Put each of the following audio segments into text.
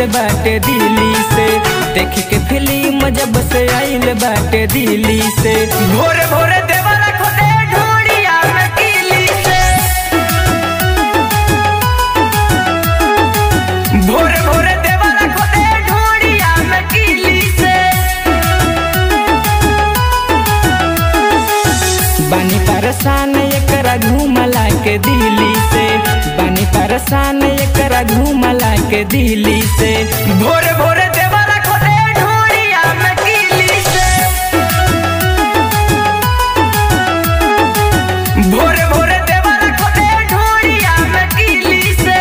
बाटे दिल्ली से देख के फिल्म जब से आइल बाटे दिल्ली से भोरे भोरे देवरा खोदे ढोड़िया में किली से भोरे भोरे देवरा खोदे ढोड़िया में किली से बानी परसान एकरा घूमला के दिल्ली से बानी परसान एकरा घूमला के दिल्ली से भोरे भोरे देवरा खोदे ढोड़िया में किली से भोरे भोरे देवरा खोदे ढोड़िया में किली से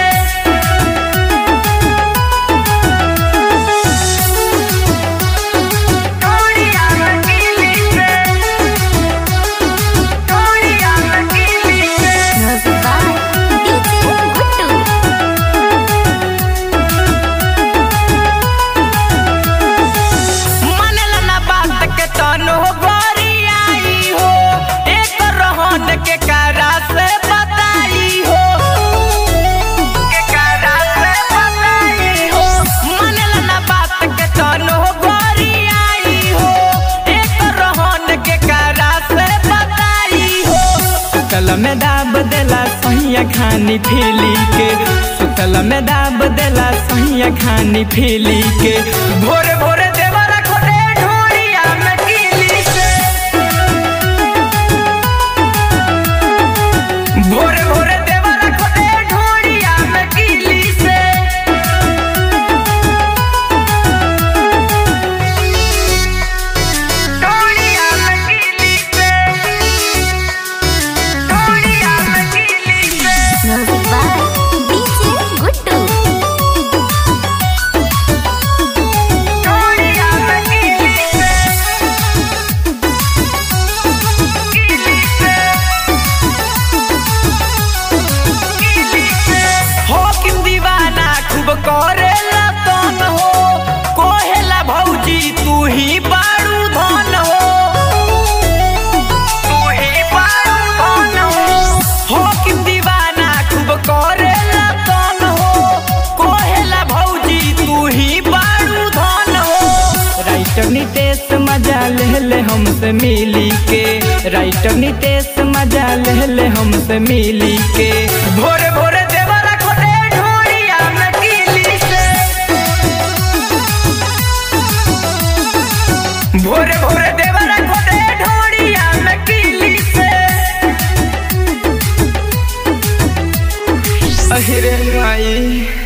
ढोड़िया में किली से ढोड़िया में किली से Music by DJ Guttu. मानेला ना बात के तनो गोरी आई हो एक रहन के कारा से बताई हो के कारा से बताई हो मानेला ना बात के तनो गोरी आई हो एक रहन के कारा से बताई हो सुतल में दाब देला सहिया खानी फीली के सुतल में दाब देला सहिया खानी फीली के भोरे भोरे देवरा खोदे ढोड़िया में कीली से भोरे भोरे देवरा खोदे ढोड़िया में कीली से ढोड़िया में कीली से ढोड़िया में कीली से Music by DJ Guttu. ढोड़िया में कीली से कीली से कीली से हो किम दीवाना खूब करेला तन हो कोहेला भौजी तू ही बारू धन हो तू ही बारू धन हो हो किम दीवाना खूब करेला तन हो कोहेला भौजी तू ही बारू धन हो राइटर नितेश मजा ले ले हमसे मिली के राइटर नितेश मजा ले ले हमसे मिली के भोरे भोरे देवरा खोदे ढोड़िया में कीली से भोरे भोरे देवरा खोदे ढोड़िया में कीली से अहिरे माई